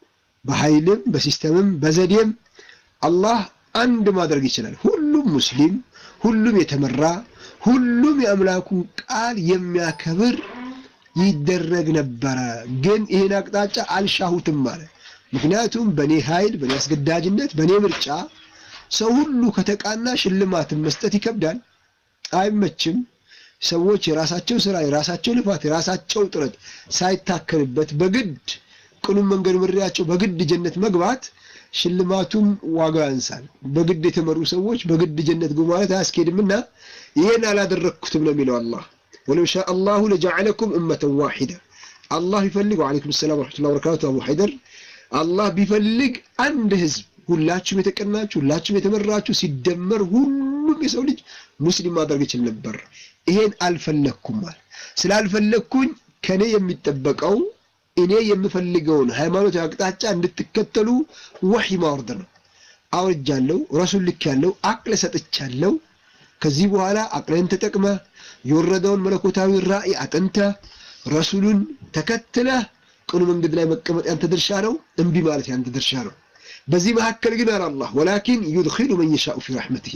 በኃይልም በሲስተምም በዘዴም አላህ አንድ ማድረግ ይችላል። ሁሉም ሙስሊም፣ ሁሉም የተመራ፣ ሁሉም የአምላኩን ቃል የሚያከብር ይደረግ ነበረ። ግን ይህን አቅጣጫ አልሻሁትም ማለት ምክንያቱም በእኔ ኃይል፣ በእኔ አስገዳጅነት፣ በእኔ ምርጫ ሰው ሁሉ ከተቃና ሽልማትን መስጠት ይከብዳል፣ አይመችም። ሰዎች የራሳቸው ስራ፣ የራሳቸው ልፋት፣ የራሳቸው ጥረት ሳይታከልበት በግድ ቅኑን መንገድ ምሪያቸው በግድ ጀነት መግባት ሽልማቱም ዋጋ ያንሳል። በግድ የተመሩ ሰዎች በግድ ጀነት ግቡ ማለት አያስኬድምና ይህን አላደረግኩትም ነው የሚለው አላህ። ወለው ሻ አላሁ ለጀዐለኩም እመተን ዋሒዳ አላህ ቢፈልግ ወዓለይኩም ሰላም ወረሕመቱላሂ ወበረካቱ አቡ ሐይደር አላህ ቢፈልግ አንድ ህዝብ ሁላችሁም የተቀናችሁ ሁላችሁም የተመራችሁ ሲደመር ሁሉም የሰው ልጅ ሙስሊም ማድረግ ይችል ነበር። ይሄን አልፈለግኩም ማለት ስላልፈለግኩኝ ከኔ የሚጠበቀው እኔ የምፈልገውን ሃይማኖት አቅጣጫ እንድትከተሉ ወህይ ማውረድ ነው። አውርጃለሁ፣ ረሱል ልክ ያለው አቅል ሰጥቻለሁ። ከዚህ በኋላ አቅልን ተጠቅመ የወረደውን መለኮታዊ ራእይ አጥንተ ረሱሉን ተከትለህ ቅኑ መንገድ ላይ መቀመጥ ያንተ ድርሻ ነው። እምቢ ማለት ያንተ ድርሻ ነው። በዚህ መካከል ግን አለ አላህ ወላኪን ዩድኺሉ መን የሻኡ ፊ ረሕመቲሂ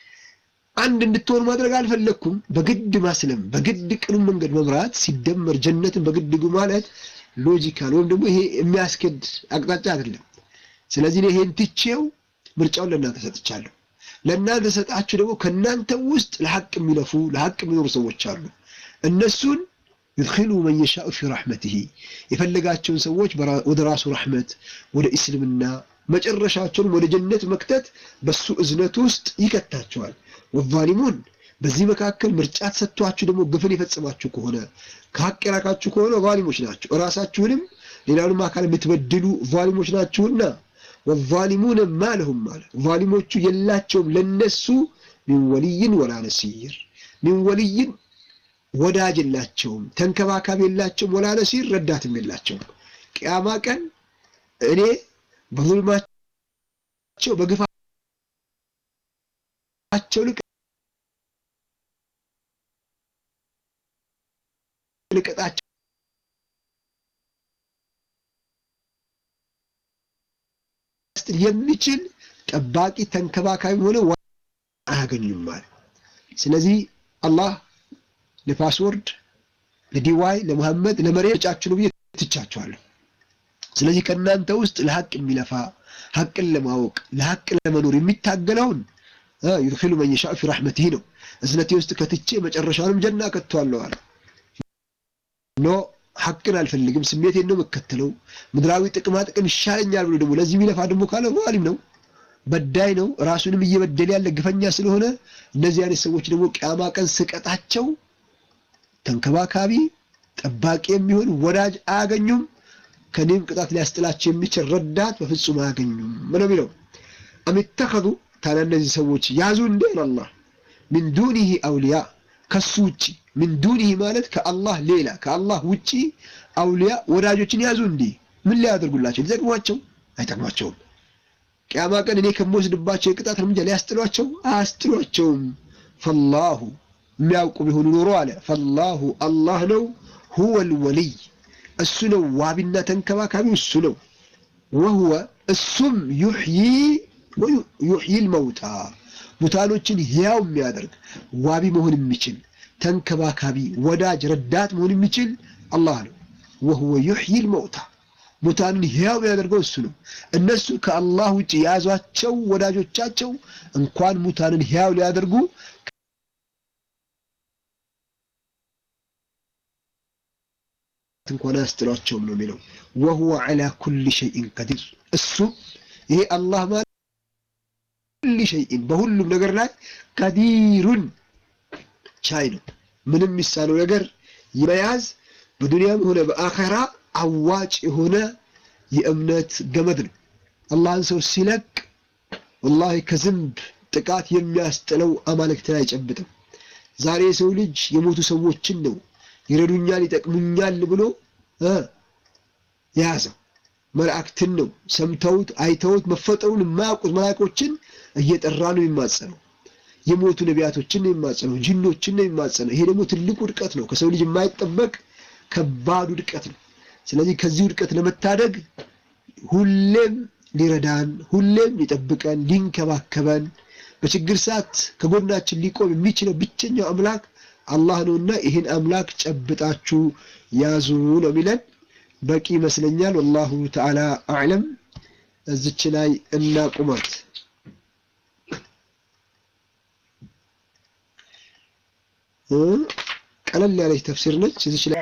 አንድ እንድትሆን ማድረግ አልፈለግኩም። በግድ ማስለም፣ በግድ ቅኑ መንገድ መምራት ሲደመር ጀነትን በግድ ግቡ ማለት ሎጂካል ወይም ደግሞ ይሄ የሚያስኬድ አቅጣጫ አይደለም። ስለዚህ እኔ ይሄን ትቼው ምርጫውን ለእናንተ ሰጥቻለሁ። ለእናንተ ሰጣችሁ ደግሞ ከእናንተ ውስጥ ለሐቅ የሚለፉ ለሐቅ የሚኖሩ ሰዎች አሉ። እነሱን ዩድኺሉ መን የሻኡ ፊ ረሕመቲሂ የፈለጋቸውን ሰዎች ወደ ራሱ ረሕመት ወደ እስልምና መጨረሻቸውን ወደ ጀነት መክተት በሱ እዝነት ውስጥ ይከታቸዋል። ወዛሊሙን በዚህ መካከል ምርጫ ተሰጥቷችሁ ደግሞ ግፍን የፈጸማችሁ ከሆነ ከሀቅ የራቃችሁ ከሆነ ዛሊሞች ናቸው። እራሳችሁንም ሌላውንም አካል የምትበድሉ ዛሊሞች ናችሁና ወዛሊሙነ ማ ለሁም አለ ዛሊሞቹ የላቸውም ለነሱ ሚን ወልይን ወላ ነሲር ሚን ወልይን ወዳጅ የላቸውም፣ ተንከባካቢ የላቸውም፣ ወላ ነሲር ረዳትም የላቸውም። ቅያማ ቀን እኔ በዙልማቸው በግፋቸው ልቅ ልቀጣቸው የሚችል ጠባቂ ተንከባካቢ ሆነ አያገኙም ማለት ስለዚህ አላህ ለፓስወርድ ለዲዋይ ለመሐመድ ለመሬት ጫችሁ ነው ብዬ ትቻቸዋለሁ ስለዚህ ከእናንተ ውስጥ ለሀቅ የሚለፋ ሀቅን ለማወቅ ለሀቅ ለመኖር የሚታገለውን ዩድኪሉ መን የሻእ ፊ ረሕመቲህ ነው እዝነቴ ውስጥ ከትቼ መጨረሻውንም ጀና ከቷለሁ አለ ኖ ሀቅን አልፈልግም ስሜቴን ነው የምከተለው ምድራዊ ጥቅማ ጥቅም ይሻለኛል ብሎ ደግሞ ለዚህ የሚለፋ ደግሞ ካለ ዛሊም ነው በዳይ ነው ራሱንም እየበደለ ያለ ግፈኛ ስለሆነ እነዚህ አይነት ሰዎች ደግሞ ቅያማ ቀን ስቀጣቸው ተንከባካቢ ጠባቂ የሚሆን ወዳጅ አያገኙም ከኔም ቅጣት ሊያስጥላቸው የሚችል ረዳት በፍጹም አያገኙም ምን የሚለው አሚተኸዙ ታዲያ እነዚህ ሰዎች ያዙ እንደ አላህ ሚን ዱኒህ አውሊያ ከሱ ውጪ ሚን ዱኒህ ማለት ከአላህ ሌላ ከአላህ ውጪ አውሊያ ወዳጆችን ያዙ እንዲ ምን ሊያደርጉላቸው ሊጠቅሟቸው አይጠቅሟቸውም ቅያማ ቀን እኔ ከምወስድባቸው የቅጣት እርምጃ ሊያስጥሏቸው አያስጥሏቸውም ፈላሁ የሚያውቁ ቢሆኑ ኖሮ አለ ፈላሁ አላህ ነው ሁወ ልወልይ እሱ ነው ዋቢና ተንከባካቢው እሱ ነው ወሁወ እሱም ዩሕዪ ዩሕዪ ልመውታ ሙታኖችን ሕያው የሚያደርግ ዋቢ መሆን የሚችል ተንከባካቢ ወዳጅ ረዳት መሆን የሚችል አላህ ነው ወሁወ ዩሕዪ ልመውታ ሙታንን ሕያው የሚያደርገው እሱ ነው እነሱ ከአላህ ውጭ የያዟቸው ወዳጆቻቸው እንኳን ሙታንን ሕያው ሊያደርጉ እንኳን አያስጥሏቸውም ነው የሚለው ወሁወ ዐላ ኩል ሸይን ቀዲር እሱ ይሄ አላህ ማለት ኩል ሸይን በሁሉም ነገር ላይ ቀዲሩን ቻይ ነው ምንም የሚሳነው ነገር የመያዝ በዱንያም ሆነ በአኸራ አዋጭ የሆነ የእምነት ገመድ ነው አላህን ሰው ሲለቅ ወላሂ ከዝንብ ጥቃት የሚያስጥለው አማልክትን አይጨብጥም ዛሬ የሰው ልጅ የሞቱ ሰዎችን ነው ይረዱኛል ይጠቅሙኛል ብሎ የያዘው መላእክትን ነው ሰምተውት አይተውት መፈጠሩን የማያውቁት መላእኮችን እየጠራ ነው የሚማጸነው የሞቱ ነቢያቶችን ነው የሚማጸነው ጅኖችን ነው የሚማጸነው ይሄ ደግሞ ትልቁ ውድቀት ነው ከሰው ልጅ የማይጠበቅ ከባድ ውድቀት ነው ስለዚህ ከዚህ ውድቀት ለመታደግ ሁሌም ሊረዳን ሁሌም ሊጠብቀን ሊንከባከበን በችግር ሰዓት ከጎናችን ሊቆም የሚችለው ብቸኛው አምላክ አላህ ነውና ይህን አምላክ ጨብጣችሁ ያዙ ነው የሚለን በቂ ይመስለኛል ወላሁ ተዓላ አዕለም እዚች ላይ እናቁማት ቀለል ያለች ተፍሲር ነች እዚች ላይ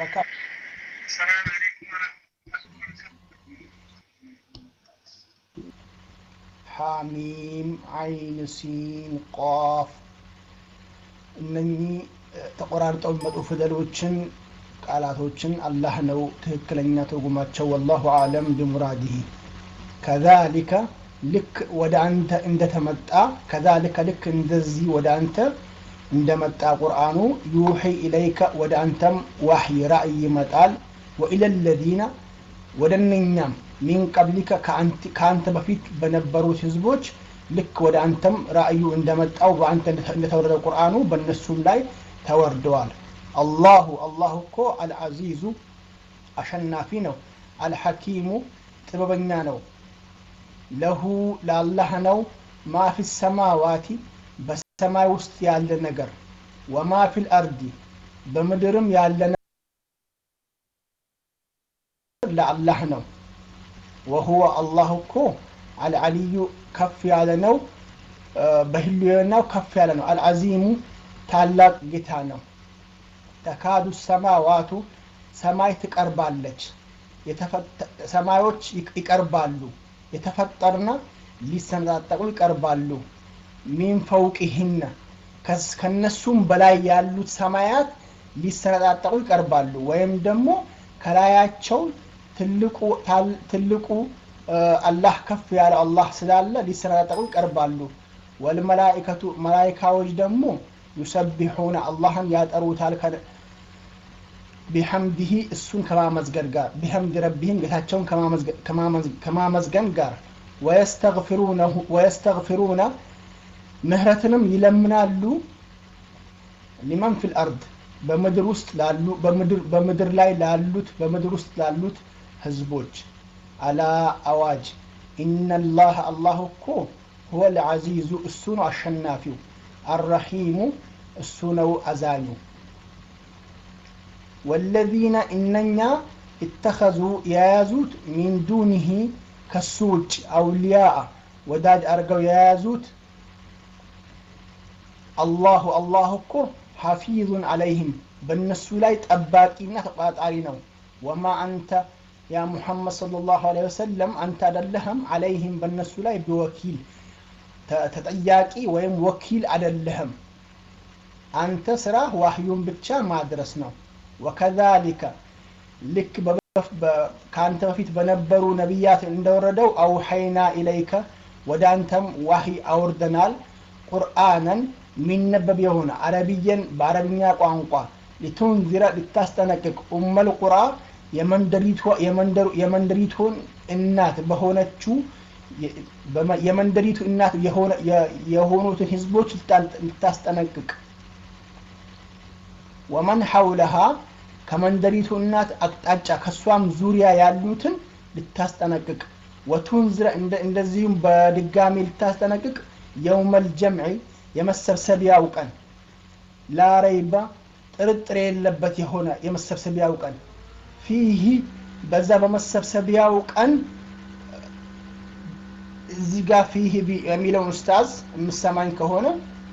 ሐሚም አይን ሲን ቋፍ እነኚህ ተቆራርጠው የሚመጡ ፊደሎችን ቃላቶችን አላህ ነው ትክክለኛ ትርጉማቸው ወላሁ አለም ቢሙራዲህ ከዛሊከ ልክ ወደ አንተ እንደተመጣ ከዛሊከ ልክ እንደዚህ ወደ አንተ እንደመጣ ቁርአኑ ዩሒ ኢለይከ ወደ አንተም ዋሕይ ራእይ ይመጣል ወኢለ ለዚነ ወደ እነኛም ሚን ቀብሊከ ከአንተ በፊት በነበሩት ህዝቦች ልክ ወደ አንተም ራእዩ እንደመጣው በአንተ እንደተወረደ ቁርአኑ በእነሱም ላይ ተወርደዋል አላሁ አላሁ እኮ አልዓዚዙ አሸናፊ ነው አልሐኪሙ ጥበበኛ ነው ለሁ ለአላህ ነው ማ ፊ ሰማዋቲ በሰማይ ውስጥ ያለ ነገር ወማ ፊል አርዲ በምድርም ያለ ለአላህ ነው ወሁወ አላህ እኮ አልዓልዩ ከፍ ያለ ነው በህልውናው ከፍ ያለ ነው አልዓዚሙ ታላቅ ጌታ ነው ተካዱ ሰማዋቱ ሰማይ ትቀርባለች ሰማዮች ይቀርባሉ የተፈጠርና ሊሰነጣጠቁ ይቀርባሉ ሚን ፈውቅህነ ከነሱም በላይ ያሉት ሰማያት ሊሰነጣጠቁ ይቀርባሉ ወይም ደግሞ ከላያቸው ትልቁ አላህ ከፍ ያለ አላህ ስላለ ሊሰነጣጠቁ ይቀርባሉ ወልመላኢከቱ መላይካዎች ደግሞ ዩሰቢሑነ አላህን ያጠሩታል ቢሐምድህ እሱን ከማመዝገን ጋር ቢሐምድ ረቢህም ጌታቸውን ከማመዝገን ጋር ወየስተግፊሩነ ምህረትንም ይለምናሉ ሊመን ፊል አርድ በምድር ውስጥ ላሉ በምድር በምድር ላይ ላሉት በምድር ውስጥ ላሉት ህዝቦች አላ አዋጅ ኢነላህ አላህ እኮ ሁወ ልዓዚዙ እሱ ነው አሸናፊው አረሒሙ እሱ ነው አዛኙ ወለዚነ እነኛ እተኸዙ የያዙት ሚን ዱኒህ ከሱ ውጭ አውልያአ ወዳጅ አድርገው የያዙት አላሁ አላህ እኮ ሐፊዙን አለይህም በእነሱ ላይ ጠባቂና ተቆጣጣሪ ነው ወማ አንተ ያ ሙሐመድ ሰለላሁ ዐለይሂ ወሰለም አንተ አደለህም አለይህም በእነሱ ላይ ቢወኪል ተጠያቂ ወይም ወኪል አደለህም አንተ ስራ ዋህዩን ብቻ ማድረስ ነው ወከዛሊከ ልክ ከአንተ በፊት በነበሩ ነቢያት እንደወረደው አውሐይና ኢለይከ ወደ አንተም ዋሂ አውርደናል ቁርአንን የሚነበብ የሆነ አረብየን በአረብኛ ቋንቋ ሊቱንዚረ ልታስጠነቅቅ ኡመል ቁራ የመንደሪቱን እናት በሆነችው የመንደሪቱ እናት የሆኑትን ህዝቦች ልታስጠነቅቅ ወመን ሐውለሃ ከመንደሪቱ እናት አቅጣጫ ከእሷም ዙሪያ ያሉትን ልታስጠነቅቅ ወቱንዝረ እንደዚሁም በድጋሚ ልታስጠነቅቅ የውመል ጀምዒ የመሰብሰቢያው ቀን ላረይባ ጥርጥር የለበት የሆነ የመሰብሰቢያው ቀን ፊህ በዛ በመሰብሰቢያው ቀን እዚህ ጋር ፊህ የሚለውን ኡስታዝ የምሰማኝ ከሆነ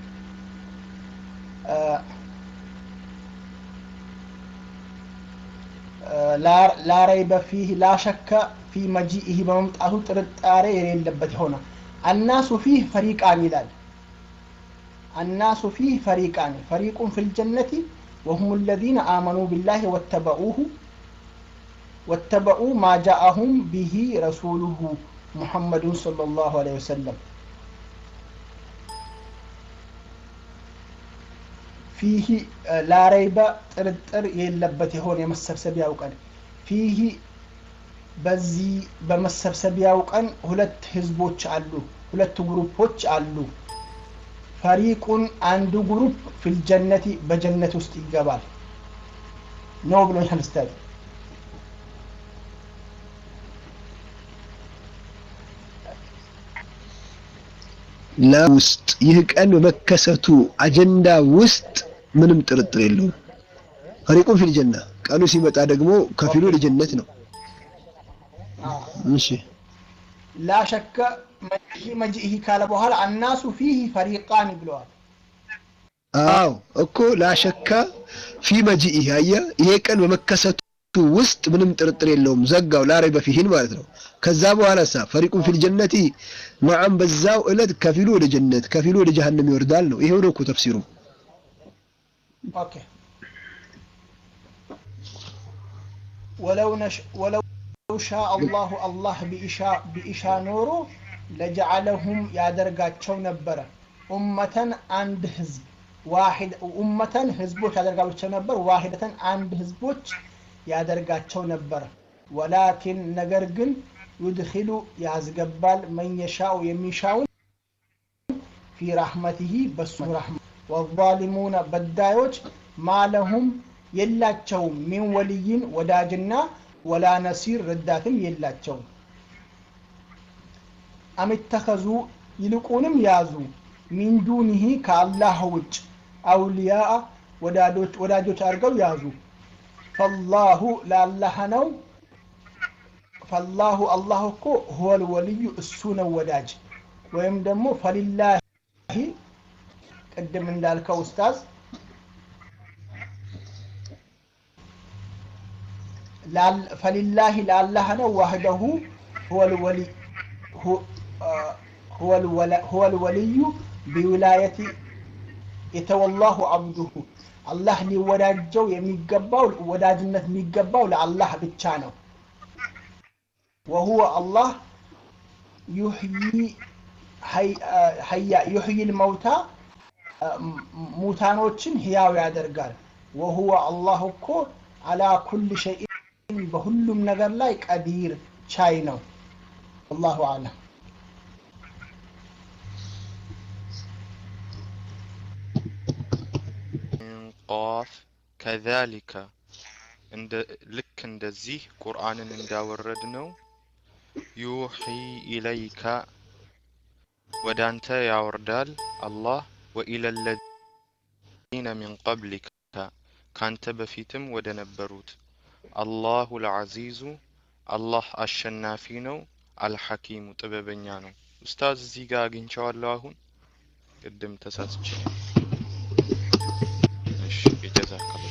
ላረይበ ፊህ ላሸከ ፊ መጂኢህ በመምጣቱ ጥርጣሬ የሌለበት የሆነ አናሱ ፊህ ፈሪቃን ይላል الناس فيه فريقان فريق في الجنة وهم الذين آمنوا بالله واتبعوه واتبعوا ما جاءهم به رسوله محمد صلى الله عليه وسلم ፊህ ላረይበ ጥርጥር የለበት የሆነ የመሰብሰቢያው ቀን ፊህ በዚህ በመሰብሰቢያው ቀን ሁለት ህዝቦች አሉ ሁለት ግሩፖች አሉ ፈሪቁን አንዱ ግሩፕ ፊልጀነቲ በጀነት ውስጥ ይገባል ነው ብሎኛል ኡስታዝ ለውስጥ ይህ ቀን በመከሰቱ አጀንዳ ውስጥ ምንም ጥርጥር የለውም። ፈሪቁን ፊል ጀና ቀኑ ሲመጣ ደግሞ ከፊሉ ለጀነት ነው። እሺ ላሸከ መጂኢህ ካለ በኋላ አናሱ ፊህ ፈሪቃን ብለዋል። አዎ እኮ ላሸካ ፊ መጂኢህ አየ ይሄ ቀን በመከሰቱ ውስጥ ምንም ጥርጥር የለውም። ዘጋው ላረይበ ፊሂን ማለት ነው። ከዛ በኋላ ሳ ፈሪቁን ፊል ጀነቲ ነዓም በዛው እለት ከፊሉ ወደ ጀነት ከፊሉ ወደ ጀሃነም ይወርዳል ነው። ይሄው ነው እኮ ተፍሲሩ። ኦኬ ወለው ነሽ ወለው ሻ አላሁ አላህ ቢኢሻ ቢኢሻ ኖሮ ለጀዓለሁም ያደርጋቸው ነበረ ኡመተን አንድ ህዝብ ዋሂድ ኡመተን ህዝቦች ያደርጋቸው ነበር ዋሂደተን አንድ ህዝቦች ያደርጋቸው ነበር ወላኪን ነገር ግን ዩድኪሉ ያስገባል መየሻው የሚሻውን ፊ ራሕመቲሂ በሱ ራሕማ ወዛሊሙነ በዳዮች ማለሁም የላቸውም ሚን ወልይን ወዳጅና ወላ ነሲር ረዳትም የላቸውም አምተኸዙ ይልቁንም ያዙ ሚን ዱኒሂ ከአላህ ውጭ አውልያአ ወዳጆች አድርገው ያዙ ፈላሁ ለአላህ ነው ፈላሁ አላህ እኮ ሁወል ወልዩ እሱ ነው ወዳጅ ወይም ደግሞ ፈሊላሂ ቅድም እንዳልከው ኡስታዝ ፈሊላሂ ለአላህ ነው ዋህደሁ ሁወል ወልዩ ቢውላየቲ የተወላሁ አብዱሁ አላህ ሊወዳጀው የሚገባው ወዳጅነት የሚገባው ለአላህ ብቻ ነው ወሁወ አላህ ዩሕይ ልመውታ ሙታኖችን ህያው ያደርጋል ወሁወ አላህ እኮ አላ ኩል ሸይን በሁሉም ነገር ላይ ቀዲር ቻይ ነው አላሁ አለም ቃፍ ከዛሊከ እንደ ልክ እንደዚህ ቁርአንን እንዳወረድ ነው ዩሒ ኢለይከ ወደ አንተ ያወርዳል አላህ ወኢለ ለዚነ ሚን ቀብሊከ ካንተ በፊትም ወደ ነበሩት አላሁ ልዓዚዙ አላህ አሸናፊ ነው አልሐኪሙ ጥበበኛ ነው ኡስታዝ እዚህ ጋር አግኝቸዋለሁ አሁን ቅድም ተሳስቼ እሺ የጀዛከላ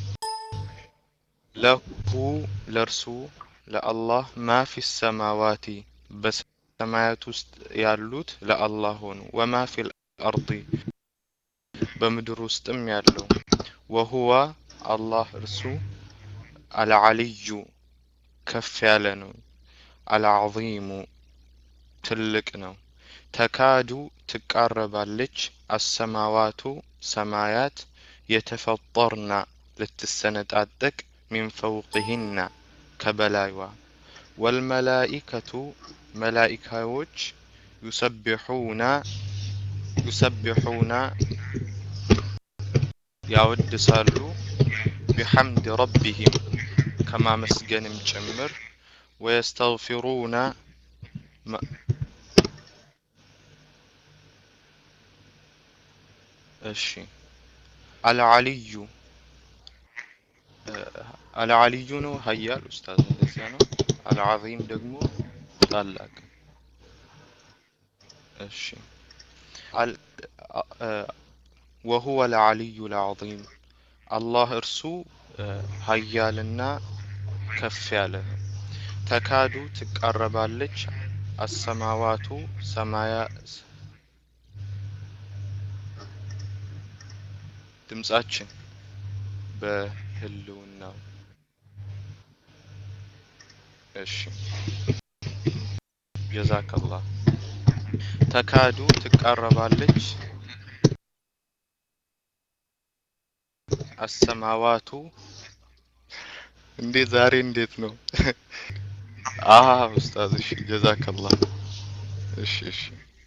ለሁ ለእርሱ ለአላህ ማ ፊ ሰማዋቲ በሰማያት ውስጥ ያሉት ለአላህ ሆኑ ወማ ፊ ልአርዲ በምድር ውስጥም ያለው ወሁዋ አላህ እርሱ አልዓልዩ ከፍ ያለ ነው አልዓዚሙ ትልቅ ነው ተካዱ ትቃረባለች አሰማዋቱ ሰማያት የተፈጠርና ልትሰነጣጠቅ ሚን ፈውቅህና ከበላይዋ ወልመላኢከቱ መላኢካዎች ዩሰቢሑና ዩሰቢሑና ያወድሳሉ ቢሐምድ ረቢሂም ከማመስገንም ጭምር ወየስተግፊሩና እሺ አልዓልዩ አልዓልዩ ነው ሀያል ኡስታዝ እንደዚያ ነው አልዓዚም ደግሞ ታላቅ እሺ ወሁወ አልዓልዩ አልዓዚም አላህ እርሱ ሀያልና ከፍ ያለ ነው ተካዱ ትቃረባለች አሰማዋቱ ሰማያ ድምጻችን በህልውናው እሺ ጀዛከላህ ተካዱ ትቃረባለች አሰማዋቱ እንዴት ዛሬ እንዴት ነው አሀ ኡስታዝ እሺ ጀዛከላህ እሺ እሺ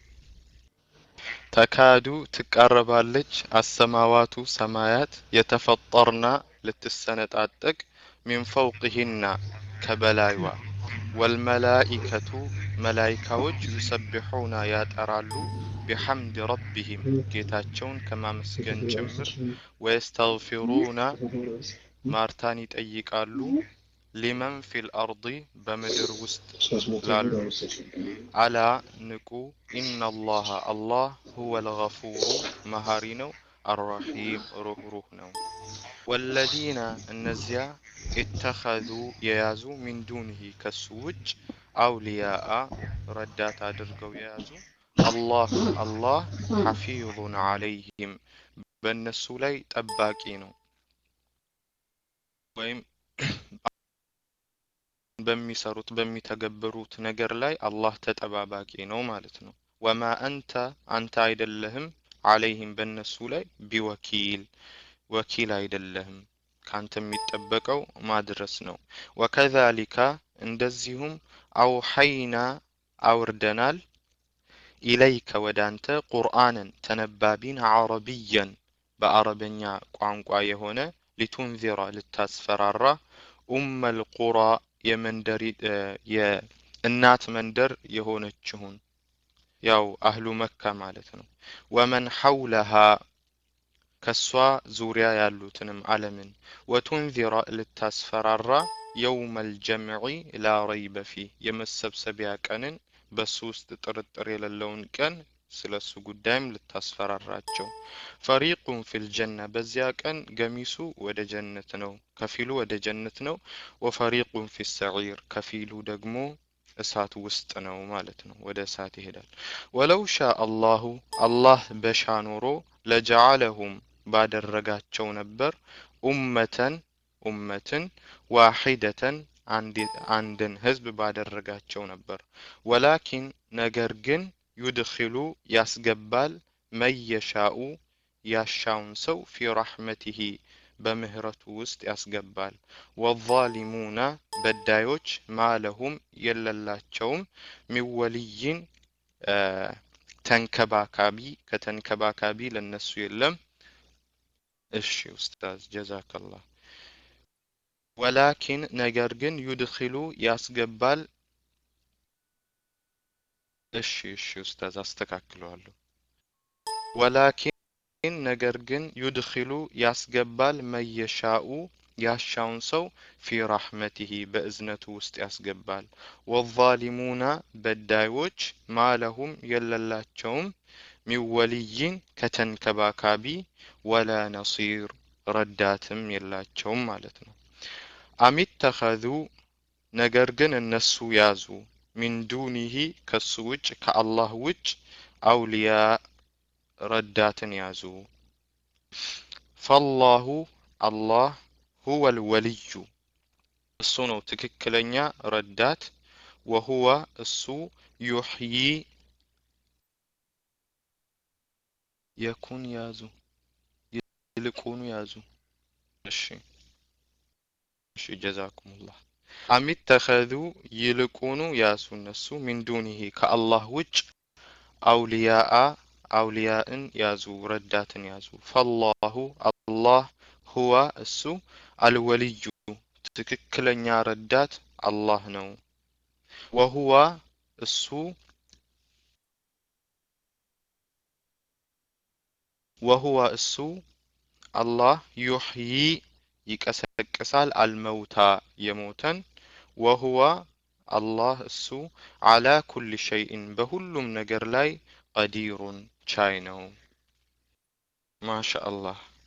ተካዱ ትቃረባለች አሰማዋቱ ሰማያት የተፈጠርና ልትሰነጣጠቅ ሚን ፈውቅህና ከበላይዋ ወልመላኢከቱ መላይካዎች ዩሰቢሑና ያጠራሉ ቢሐምድ ረቢሂም ጌታቸውን ከማመስገን ጭምር ወየስተግፊሩና ማርታን ይጠይቃሉ ሊመን ፊል አርዲ በምድር ውስጥ ላሉ አላ ንቁ ኢነላሃ አላህ ሁወ ልገፉሩ መሀሪ ነው አራሒም ሩህሩህ ነው ወለዚነ እነዚያ ኢተኸዙ የያዙ ሚን ዱንህ ከሱ ውጭ አውሊያአ ረዳት አድርገው የያዙ አላህ አላህ ሐፊዙን አለይህም በእነሱ ላይ ጠባቂ ነው ወይም በሚሰሩት በሚተገብሩት ነገር ላይ አላህ ተጠባባቂ ነው ማለት ነው ወማ አንተ አንተ አይደለህም አለይህም በእነሱ ላይ ቢወኪል ወኪል አይደለህም ካንተ የሚጠበቀው ማድረስ ነው ወከዛሊካ እንደዚሁም አውሐይና አውርደናል ኢለይከ ወደ አንተ ቁርአንን ተነባቢን አረብየን በአረበኛ ቋንቋ የሆነ ሊቱንዚራ ልታስፈራራ ኡመል ቁራ የመንደሪ የእናት መንደር የሆነችውን ያው አህሉ መካ ማለት ነው ወመን ሐውለሃ ከሷ ዙሪያ ያሉትንም ዓለምን ወቱንዚራ ልታስፈራራ የውመል ጀምዒ ላ ረይበ ፊህ የመሰብሰቢያ ቀንን በሱ ውስጥ ጥርጥር የሌለውን ቀን ስለ እሱ ጉዳይም ልታስፈራራቸው ፈሪቁን ፊል ጀና በዚያ ቀን ገሚሱ ወደ ጀነት ነው ከፊሉ ወደ ጀነት ነው ወፈሪቁን ፊ ሰዒር ከፊሉ ደግሞ እሳት ውስጥ ነው ማለት ነው ወደ እሳት ይሄዳል ወለው ሻ አላሁ አላህ በሻ ኖሮ ለጀዓለሁም ባደረጋቸው ነበር ኡመተን ኡመትን ዋሒደተን አንድን ህዝብ ባደረጋቸው ነበር ወላኪን ነገር ግን ዩድኪሉ ያስገባል መየሻኡ ያሻውን ሰው ፊ ረሕመቲሂ በምህረቱ ውስጥ ያስገባል ወዛሊሙና በዳዮች ማለሁም የለላቸውም ሚወልይን ተንከባካቢ ከተንከባካቢ ለነሱ የለም እሺ ኡስታዝ ጀዛከላህ። ወላኪን ነገር ግን ዩድኺሉ ያስገባል። እሺ እሺ ኡስታዝ አስተካክለዋለሁ። ወላኪን ነገር ግን ዩድኺሉ ያስገባል መየሻኡ ያሻውን ሰው ፊ ራሕመቲሂ በእዝነቱ ውስጥ ያስገባል። ወዛሊሙና በዳዮች ማለሁም የለላቸውም ሚን ወልይን ከተንከባካቢ ወላ ነሲር ረዳትም የላቸውም ማለት ነው። አሚተኸዙ ነገር ግን እነሱ ያዙ ሚን ዱኒሂ ከሱ ውጭ ከአላህ ውጭ አውሊያ ረዳትን ያዙ። ፈላሁ አላህ ሁወል ወልዩ እሱ ነው ትክክለኛ ረዳት። ወሁወ እሱ ዩሕዪ የኩን ያዙ ይልቁኑ ያዙ። እሺ እሺ ጀዛኩሙላህ። አሚተኸዙ ይልቁኑ ያዙ እነሱ ሚን ዱኒሂ ከአላህ ውጭ አውሊያአ አውሊያእን ያዙ ረዳትን ያዙ። ፈላሁ አላህ ሁወ እሱ አልወልዩ ትክክለኛ ረዳት አላህ ነው። ወሁወ እሱ ወሁወ እሱ አላህ ዩሕዪ ይቀሰቅሳል አልመውታ የሞተን ወሁወ አላህ እሱ ዓላ ኩል ሸይእን በሁሉም ነገር ላይ ቀዲሩን ቻይ ነው። ማሻ አላህ